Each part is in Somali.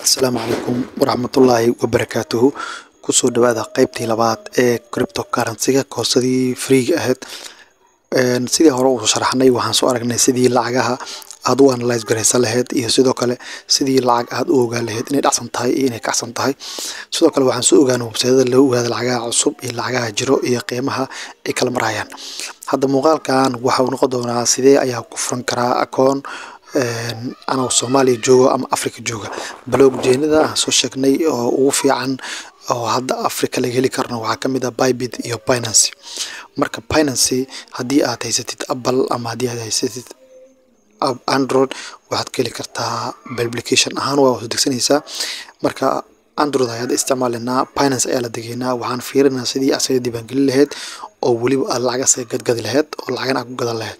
asalaamu calaykum waraxmatullaahi wabarakaatuhu kusoo dhawaada qeybtii labaad ee cryptocurrency-ga koosadii freega ahayd Een, sidii hore uu sharaxnay waxaan soo aragnay sidii lacagaha aad u analyse garaysan lahayd iyo sidoo kale sidii lacag aad u ogaan lahayd inay dhacsan tahay iyo inay kacsan tahay sidoo kale waxaan soo ogaanay websaydyada lagu ogaado lacagaha cusub iyo lacagaha jiro iyo qiimaha ay kala marayaan hadda muuqaalkan waxa uu noqon doonaa sidee ayaa ku furan karaa akoon een, anoo soomaaliya joogo ama africa jooga blockchainada aan soo sheegnay oo ugu fiican oo hadda africa laga heli karno waxaa ka mid ah bybit iyo binance marka binance haddii aad haysatid apple ama haddii aad haysatid ab- android waxaad ka heli kartaa application ahaan waa hoos degsanaysaa marka android ayaad isticmaalinaa binance ayaa la degeynaa waxaan fiirinaa sidii asaga diiwaangelin lahayd oo weliba aad lacag asaga gadgadi lahayd oo lacagan aad ku gadan lahayd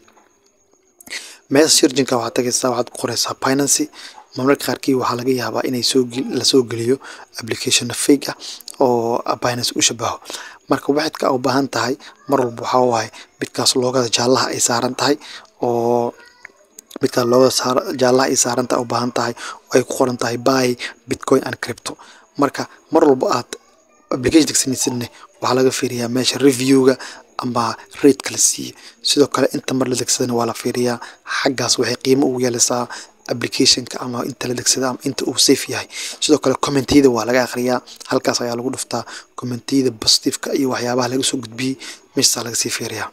meesha sirjinka waxaad tagaysaa waxaad ku qoraysaa binance marmarka qaarkii waxaa laga yaabaa inay soo gel- lasoo geliyo application fake ah oo binance u shabaho marka waxaadka u baahan tahay mar walba waxaa waaye midkaas loogada jaallaha ay saaran tahay oo midkaas loogada saar- jaallaha ay saaran tahay u baahan tahay oo ay ku qoran tahay buy bitcoin and crypto marka mar walba aad application degsanaysidne waxaa laga fiiriyaa meesha reviewga ama rate la siiye sidoo kale inta mar la degsadana waa la fiiriyaa xaggaas waxay qiimo ugu yeelaysaa applicationka ama inta la degsada ama inta uu safe yahay sidoo kale commentiyada waa laga akhriyaa halkaas ayaa lagu dhuftaa commentiyada positiveka iyo waxyaabaha laga soo gudbiyey meeshaasaa laga sii fiiriyaa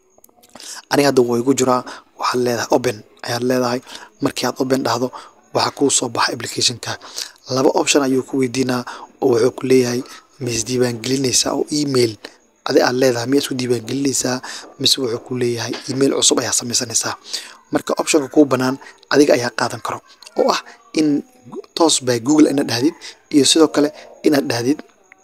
aniga hadda waa igu jiraa waxaad leedahay open ayaad leedahay markii aad open dhahdo waxaa kuu soo baxa applicationka laba option ayuu ku weydiinaa oo wuxuu ku leeyahay ma isdiiwaangelinaysaa oo email adi aad leedahay miyaa isku diiwaangelinaysaa mise wuxuu ku leeyahay email cusub ayaa samaysanaysaa marka optionka kuu banaan adiga ayaa qaadan karo oo ah in toos by google inaad dhahdid iyo sidoo kale inaad dhahdid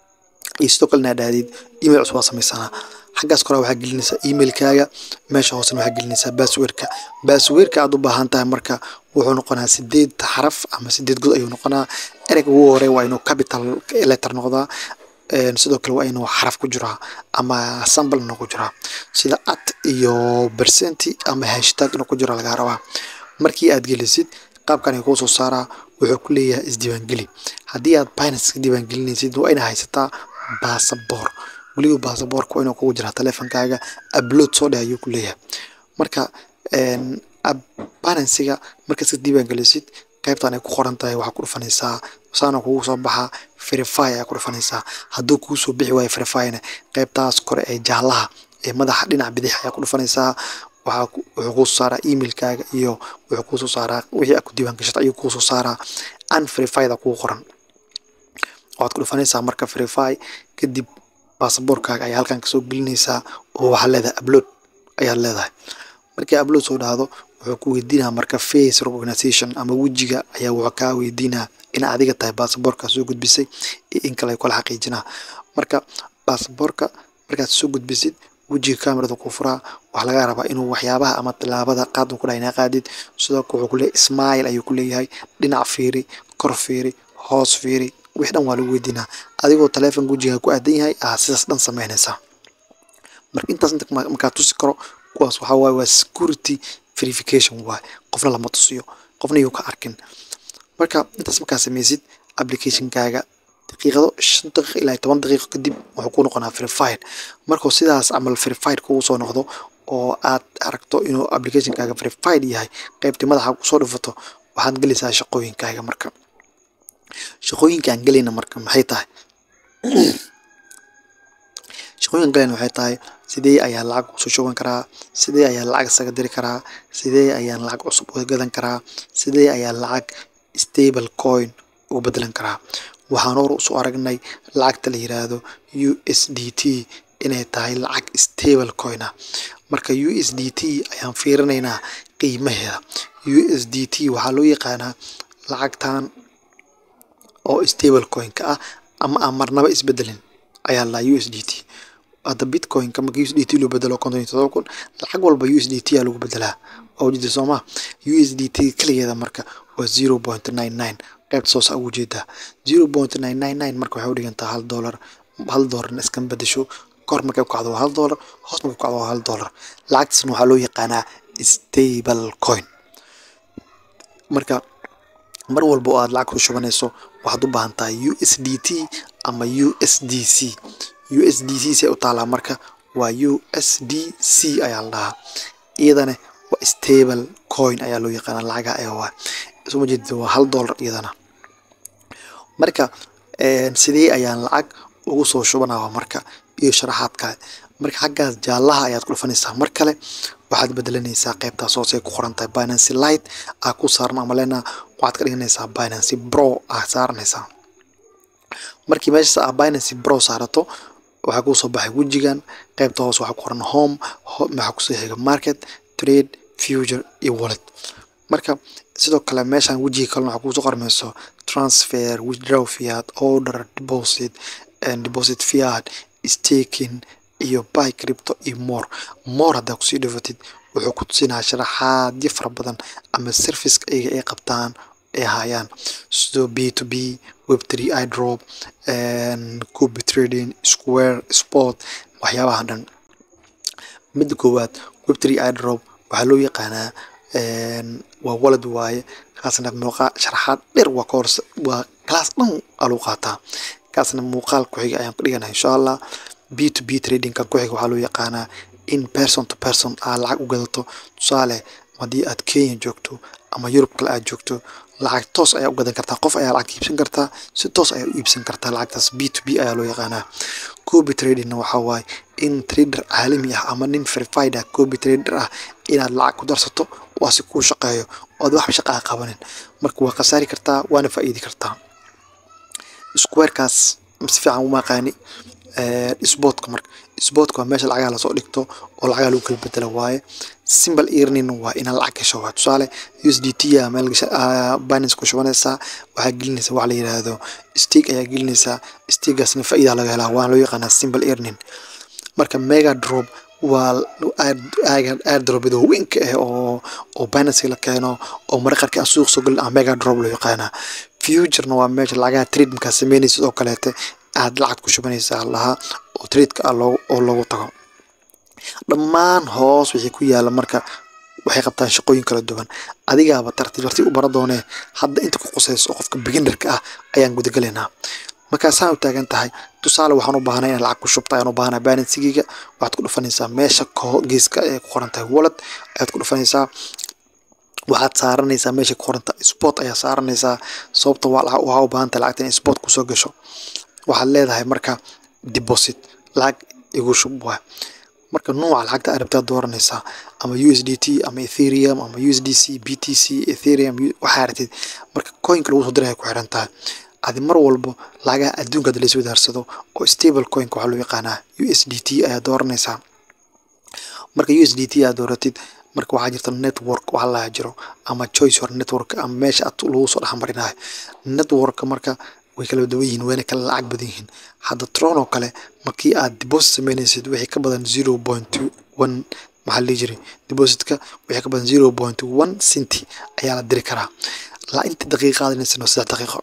iyo sidoo kale inaad dhahdid email cusub waa samaysanaa xaggaas kore waxaa gelinaysaa emailkaaga meesha hoosena waxaa gelinaysaa passwordka passwordka aad u baahan tahay marka wuxuu noqonaa sideed xaraf ama sideed god ayuu noqonaa ereyga ugu hore waa inuu capital letter noqdaa Een, sidoo kale waa inuu xaraf ku jiraa ama sambalna ku jiraa sida at iyo percenti ama hashtag inuu ku jiro lagaa rabaa markii aad gelisid qaabkan ay kuu soo saaraa wuxuu ku leeyahay isdiiwaangeli haddii aad binance ka diiwaangelinaysid waa inaa haysataa baasaboor weliba baasaboorka waa inuu kugu jiraa teleefonkaaga upload soo dheh ayuu ku leeyahay marka een, ab- binance-ga markaad ka diiwaangelisid qaybtan ay ku qoran tahay waxaa ku dhufanaysaa saana kugu soo baxa verify ayaa ku dhufanaysaa hadduu kuu soo bixi waayo verifyna qaybtaas kore ee jaallaha ee madaxa dhinaca bidix ayaa ku dhufanaysaa waxaa ku- wuxuu kuu soo saaraa emailkaaga iyo wuxuu kuu soo saaraa wixii aad ku diiwaangashatay ayuu kuu soo saaraa unverified kugu qoran waxaad ku dhufanaysaa marka verify kadib baasaboorkaaga ayaa halkan kasoo gelinaysaa oo waxaad leedahay upload ayaad leedahay markii upload soo dhahdo wuxuu ku weydiinaa marka face recognition ama wejiga ayaa wuxuu kaa weydiinaa in adiga tahay baasaboorka soo gudbisay iyo in kale ay kula xaqiijinaa marka baasaboorka markaad soo gudbisid wejiga kamerada ku furaa waxaa laga rabaa inuu waxyaabaha ama tilaabada qaad uu ku dhahay inaa qaadid sidoo kale wuxuu ku leeyahay smile ayuu ku leeyahay dhinac fiiri kor fiiri hoos fiiri wix dhan waa lagu weydiinaa adigoo taleefonka wejiga ku aadan yahay aa sidaas dhan samaynaysaa marka intaas inta ma- markaa tusi karo kuwaas waxaa waaye waa security verification waaye qofna lama tusiyo qofna yuu ka arkin marka intaas markaa samaysid applicationkaaga daqiiqado shan daqiiqo ilaa iyo toban daqiiqo kadib wuxuu ku noqonaa verified markuu sidaas camal verified kugu soo noqdo oo aad aragto inuu applicationkaaga verified yahay qaybtii madaxa kusoo dhufato waxaad gelaysaa shaqooyinkaaga marka shaqooyinka aan gelayna marka maxay tahay shaqooyinka galayna waxay tahay sidee ayaan lacag usoo shuban karaa sidee ayaan lacag isaga diri karaa sidee ayaan lacag cusub uga gadan karaa sidee ayaan lacag stable coin uga bedelan karaa waxaan hor usoo aragnay lacagta la yiraahdo USDT inay tahay lacag stable coin ah marka USDT ayaan fiirinaynaa qiimaheeda USDT waxaa loo yaqaanaa lacagtan oo stable coin-ka ah ama aan marnaba isbedelin ayaa la USDT hadda bitcoin-ka marka USDT loo bedelo konton iyo todoba kun lacag walba USDT aa lagu bedelaa waa ujeeda soo ma USDT kaligeeda marka waa zero point nine nine qaybta soo saa ugu jeedaa zero point nine nine nine marka waxay u dhigantaa hal dollar hal dollarna iskama bedesho kor markay ku kacdo waa hal dollar hoos markay ku kacdo waa hal dollar lacagtaasna waxaa loo yaqaanaa stable coin marka mar walba oo aad lacag ku shubanayso waxaad u baahan tahay u s d t ama u s d c u s d c say u taalaa marka waa u s d c ayaa la dhahaa iyadana waa stable coin ayaa loo yaqaana lacagaha ayaa waa soo jeedida waa hal dollar iyadana marka sidee ayaan lacag ugu soo shubanaa marka iyo sharaxaad kale marka xaggaas jaallaha ayaad ku dhufanaysaa mar kale waxaad bedelanaysaa qaybtaas hoose ay ku qoran tahay binancy light aa ku saaran ama lena waxaad ka dhiganaysaa binancy bro aa saaranaysaa markii meeshaas aa binancy bro saarato waxaa kuu soo baxay wejigan qaybta hoose waxaa ku qoran home waxaa kusoo xiga market trade future iyo wallet marka sidoo kale meeshaan wejiga kalena waxaa kusoo qormayso transfer withdraw fiat order deposit and deposit fiat staking iyo buy crypto iyo more more haddaa kusii dhafatid wuxuu ku tusinaa sharaxaadyo fara badan ama serviceka iyaga ay qabtaan ay hayaan sidoo b to b web three idrop copy trading square sport waxyaabaha dhan midda koowaad web three idrop waxaa loo yaqaanaa waa walad waaye kaasna muuqaa sharaxaad dheer waa ka horse waa class dhan aa lagu qaataa kaasna muuqaal ku-xiga ayaan ku dhigana insha allah b to b tradingka ku-xiga waxaa loo yaqaanaa in person to person aa lacag u gadato tusaale haddii aad kenya joogto ama yurub kale aad joogto lacag toos ayaa u gadan kartaa qof ayaa lacag iibsan kartaa si toos ayaa u iibsan kartaa lacagtaas b to b ayaa loo yaqaanaa copy tradingna waxaa waaye in trader caalami ah ama nin verified ah copy trader ah inaad lacag ku darsato waa si kuu shaqeeyo ood wax shaqa a qabanin marka waa khasaari kartaa waana faa'iidi kartaa squarekaas si fiican uma aqaani sportka marka sportka waa meesha lacagaha lasoo dhigto oo lacagaha lagu kala bedela waaye simple earning waa inaad lacag gasho waa tusaale u s d t a meel binance ku shubanaysaa waxaa gelinaysaa wax la yiraahdo stake ayaa gelinaysaa stakegaasna faa'iida laga helaa waana loo yaqaanaa simple earning marka mega drop waa airdropyada weynka ah oo oo binance la keeno oo maraqarka aan suuq soo gelin ah mega drop loo yaqaanaa futurena waa meesha lacagaha trade markaa sameynaysa oo kaleete aad lacag ku shubanaysaa lahaa oo tradeka ah loo oo loogu tago dhammaan hoos wixii ku yaala marka waxay qabtaan shaqooyin kala duwan adigaaba tartiib tartiib u bara doonee hadda inta ku qusayso oo qofka beginnerka ah ayaan gudagalaynaa markaasaan u taagan tahay tusaale waxaan u baahnay inaan lacag ku shubta ayaan u baahnaa balansigiga waxaad ku dhufanaysaa meesha geeska ee ku qoran tahay wallet ayaad ku dhufanaysaa waxaad saaranaysaa meesha ku qoran tahay sport ayaa saaranaysaa sababta waxaa u baahan tahay lacagta in sport kusoo gasho waxaad leedahay marka deposit lacag igu shub waa marka nuuca lacagta aad rabtaa dooranaysaa ama u s d t ama ethereum ama u s d c b t c ethereum waxaa ratid marka coinka lagu soo diray ku xiran tahay adi mar walbo lacagaha adduunka hadda lays wadaarsado oo stable coinka waxaa loo yaqaanaa u s d t ayaa dooranaysaa marka u s d t aad dooratid marka waxaa jirta network waxa laha jiro ama choice or network ama meesha ad lagu soo dhexmarinayo networka marka way kala duwan yihiin wayna kala lacag badan yihiin hadda tron oo kale markii aad deposit sameynaysid wixii ka badan zero point one maxaa lihi jiray depositka wixii ka badan zero point one centi ayaa la diri karaa la inta daqiiqa qaadanaysano saddex daqiiqo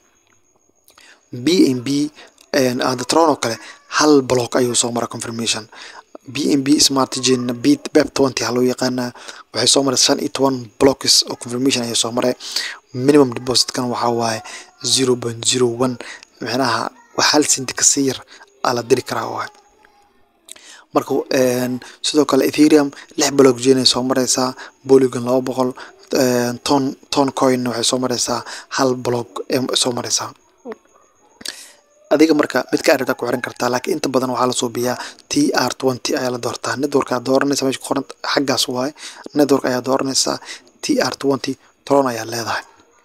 b n b hadda tron oo kale hal block ayuu soo mara confirmation b n b smart chain bit beb twenty ha loo yaqaanaa waxay soo maray shan iyo toban blocks oo confirmation ayay soo maray minimum depositkan waxaa waaye zero point zero one micnaha wax hal senti kasii yar aa la diri karaa waay marka sidoo kale ethereum lix block chain ay soo maraysaa polygon laba boqol ton ton coin waxay soo maraysaa hal block ee soo maraysaa adiga marka mid ka aragtaa ku xiran kartaa laakiin inta badan waxaa la suubiyaa t r twenty ayaa la doortaa network ayaa dooranaysa meesha ku qoran xaggaas waaye network ayaa dooranaysaa t r twenty tron ayaa leedahay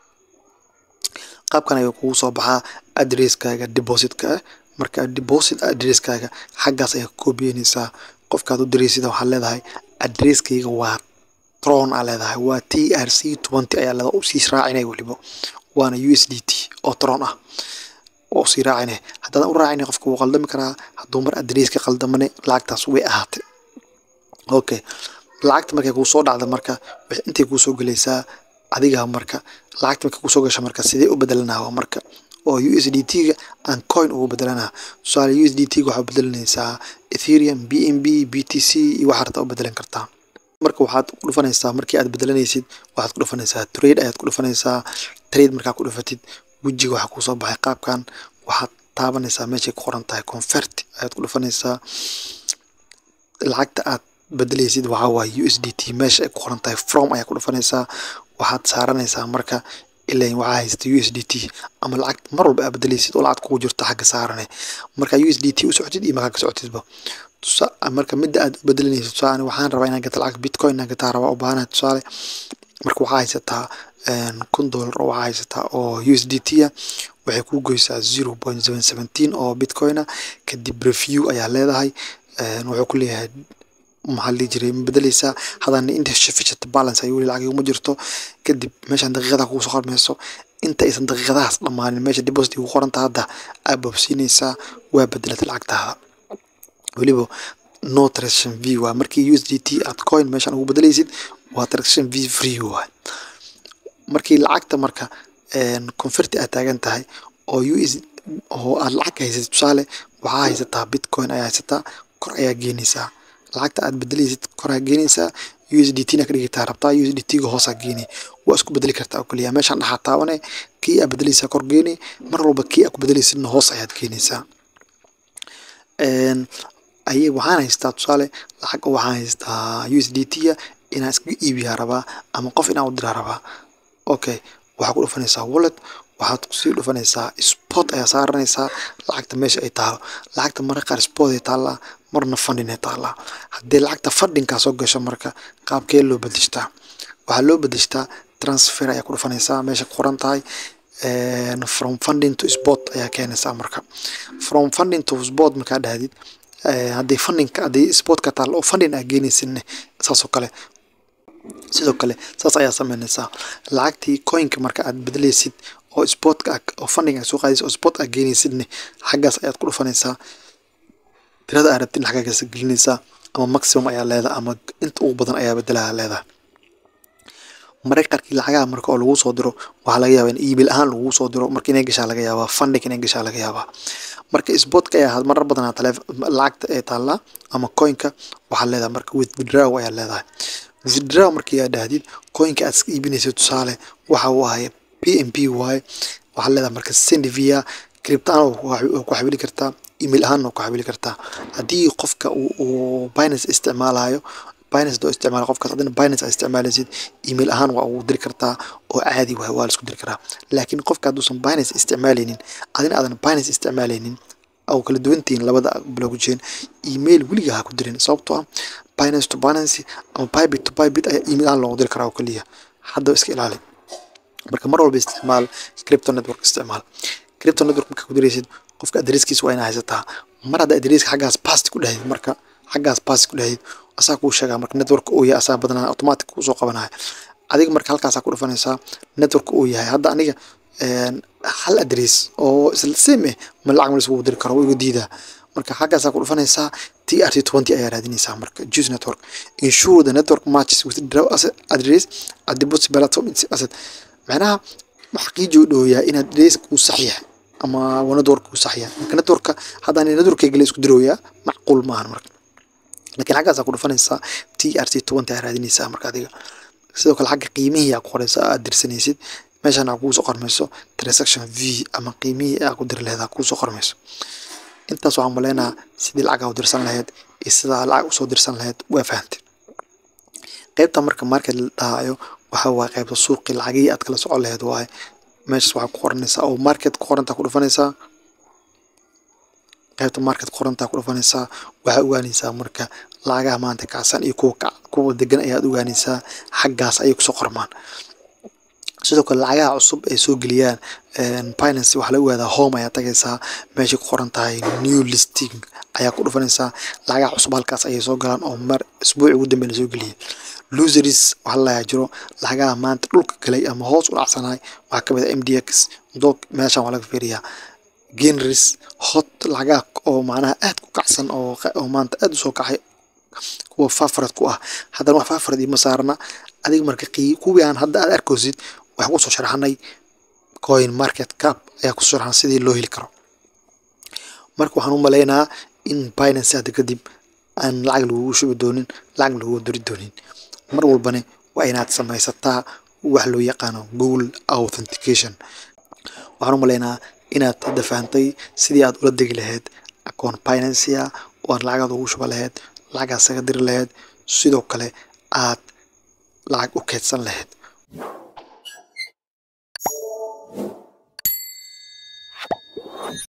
qaabkan ayuu kugu soo baxaa adresskaaga depositka ah marka deposit adresskaaga xaggaas ayaa ka koobiyeynaysaa qofkaad u diraysida waxaad leedahay adresskayga waa tron aa leedahay waa t r c twenty ayaa leedahay usii raacinay weliba waana u s d t oo tron ah oo sii raacine haddaadan u raacine qofka wuu qaldami karaa hadduu mar adreeska qaldamane lacagtaas way ahaatay okay lacagta markay kuu soo dhacda marka intay kuu soo gelaysaa adiga marka lacagta markay kusoo gasha marka sidee u bedelanaa marka oo u s d t ga aan coin ugu bedelanaa tusaale u s d t ga waxaa bedelanaysaa ethereum b n b b t c iyo waxaa rabtaa u bedelan kartaa marka waxaad ku dhufanaysaa markii aad bedelanaysid waxaad ku dhufanaysaa trade ayaad ku dhufanaysaa trade markaa ku dhufatid wejiga waxaa kusoo baxay qaabkan waxaad taabanaysaa meeshay ku qoran tahay convert ayaad ku dhufanaysaa lacagta aad bedelaysid waxaa waaye u s d t meesha ay ku qoran tahay from ayaa ku dhufanaysaa waxaad saaranaysaa marka ilan waxaa haysta u s d t ama lacag mar walba aad bedelaysid oo lacag kugu jirta xagga saarane marka u s d t u socotid iyo markaa ka socotidba marka midda aad u bedelanaysid tusaale waxaan rabaa inaan gata lacag bitcoin inaan gataa rabaa u baahanahay tusaale marka waxaa haysataa kun dollar oo waxaa haysataa oo u s d t ah waxay kuu goysaa zero point seven seventeen oo bitcoin ah kadib review ayaa leedahay wuxuu ku leeyahay maxaa la dhihi jiray ma bedeleysaa haddana insufficient balance ayuu weli lacag uma jirto kadib meeshaan daqiiqada kugu soo qormayso inta aysan daqiiqadahaas dhammaanin meesha deposit ugu qoranta hadda aad boobsiinaysaa waa bedelata lacagtaada weliba no transaction v waa markii u s d t aad coin meeshaan ugu bedelaysid waa transaction v free waay markii lacagta marka converti aad taagan tahay oo u s oo aad lacag haysatid tusaale waxaa haysataa bitcoin ayaa haysataa kor ayaa geenaysaa lacagta aad bedelaysid koraa geenaysaa u s d t na ka dhigataa rabtaa u s d t ga hoosaa geeni waa isku bedeli kartaa oo keliya meeshaan dhaxaa taabane kii aad bedelaysaa kor geeni mar walba kii aad ku bedelaysidna hoos ayaad geenaysaa aye waxaan haystaa tusaale lacag waxaan haystaa u s d t a inaan iskaga iibiyaa rabaa ama qof inaan u diraa rabaa okay waxaa ku dhufanaysaa wallet waxaad kusii dhufanaysaa spot ayaa saaranaysaa lacagta meesha ay taalo lacagta marka qaar spot ay taallaa marna funding ay taallaa haddii lacagta fundingkaa soo gasho marka qaabkee loo bedeshtaa waxaa loo bedeshtaa transfer ayaa ku dhufanaysaa meesha ku qoran tahay from funding to spot ayaa keenaysaa marka from funding to spot markaa dhahdid haddii fundingka haddii sportka taalla oo funding aa geenaysidne saasoo kale sidoo kale saas ayaa sameynaysaa lacagtii coinka marka aad bedelaysid oo sportka oo funding aad soo qaadaysid oo sport aad geenaysidne xaggaas ayaad ku dhufanaysaa tirada aad rabtin xaggaas gelinaysaa ama maximum ayaa leedahay ama inta ugu badan ayaa bedelaha leedahay mararka qaarkii lacagaha marka oo lagu soo diro waxaa laga yaabaa in email ahaan lagu soo diro marka inay gashaa laga yaabaa funding inay gashaa laga yaabaa marka sportka ayaa marar badanaa taleef lacagta ee taallaa ama coinka waxaa leedahay marka withdraw ayaa leedahay withdraw markii aad dhahdid coinka aad iska iibinaysa tusaale waxa uu ahay p m p waaye waxaa leedahay marka send via criptaan ku xawili kartaa email ahaan ku xawili kartaa haddii qofka uu binance isticmaalayo binance doo isticmaala qofkaas haddana binance aad isticmaalaysid email ahaan waa ugu diri kartaa oo caadi waay waa la isku diri karaa laakiin qofka hadduusan binance isticmaalaynin adina aadan binance isticmaalaynin oo kala duwantihiin labada blockchain email weliga ha ku dirin sababtoo ah binance to binance ama bybit to bybit ayaa email ahaan loogu diri karaa oo keliya haddaba iska ilaali marka mar walba isticmaal crypto network isticmaal crypto network markaa ku diraysid qofka adreeskiisa waa inaa haysataa mar hadda adreeska xaggaas past ku dhahid marka xaggaas past ku dhahid asaa kuu sheegaa marka network uu yahay asaa badanaa automatic kusoo qabanaya adiga marka halkaasaa ku dhufanaysaa network uu yahay hadda aniga hal adrees oo isla same eh ma lacag ma lisugu diri karo igu diidaa marka xaggaasaa ku dhufanaysaa t r t twenty ayaa raadinaysaa marka juice network ensure the network matches with draw address at deposit platform asset macnaha xaqiiji u dhowyaa in adrees kuu sax yahay ama network kuu sax yahay marka networka haddaan networkay gale isku dirooyaa macquul maahan marka laakiin xaggaasaa ku dhufanaysaa t r t twenty ayaa raadinaysaa marka adiga sidoo kale xagga qiimihii aa ku qoraysaa aad dirsanaysid meeshaan aa kugu soo qormayso transaction v ama qiimihii aa ku diri lahayd aa kugu soo qormayso intaas waxaan maleynayaa sidii lacag aa u dirsan lahayd iyo sidaa lacag usoo dirsan lahayd waa fahantay qaybta marka market la dhahayo waxa waaye qaybta suuqii lacagihii aad kala socon lahayd waaye meeshaas waxaa ku qoranaysaa oo market ku qorantaa ku dhufanaysaa qaybta market qorantaa ku dhufanaysaa waxaa ogaanaysaa marka lacagaha maanta kacsan iyo kuwa kuwa degan ayaad ogaanaysaa xaggaas ayay kusoo qormaan sidoo kale lacagaha cusub ay soo geliyaan binance waxaa laga ogaadaa home ayaa tagaysaa meeshay ku qoran tahay new listing ayaa ku dhufanaysaa lacagaha cusub halkaas ayay soo galaan oo mar isbuuci ugu dambeya lasoo geliyay loseries waxaa lalayaa jiro lacagaha maanta dhulka galay ama hoos u dhacsanahay waxaa kamid ah m d x doog meeshaan waa laga fiiriyaa genris hot lacagaha oo macnaha aad ku kacsan oo oo maanta aad usoo kacay kuwa fafarad ku ah haddana wax fafarad iima saarna adiga marka qii kuwii aan hadda aad arkaysid waxaan kusoo sharaxnay coin market cap ayaa kusoo sharaxnay sidii loo heli karo marka waxaan u maleynayaa in binance hadda kadib aan lacag lagugu shubi doonin lacag lagugu diri doonin mar walbana waa inaad samaysataa wax loo yaqaano google authentication waxaan u malaynaa inaad hadda fahantay sidii aad ula degi lahayd akoon binancy ah oo aad lacagaad ugu shuba lahayd lacagaad isaga diri lahayd sidoo kale aad lacag u keydsan lahayd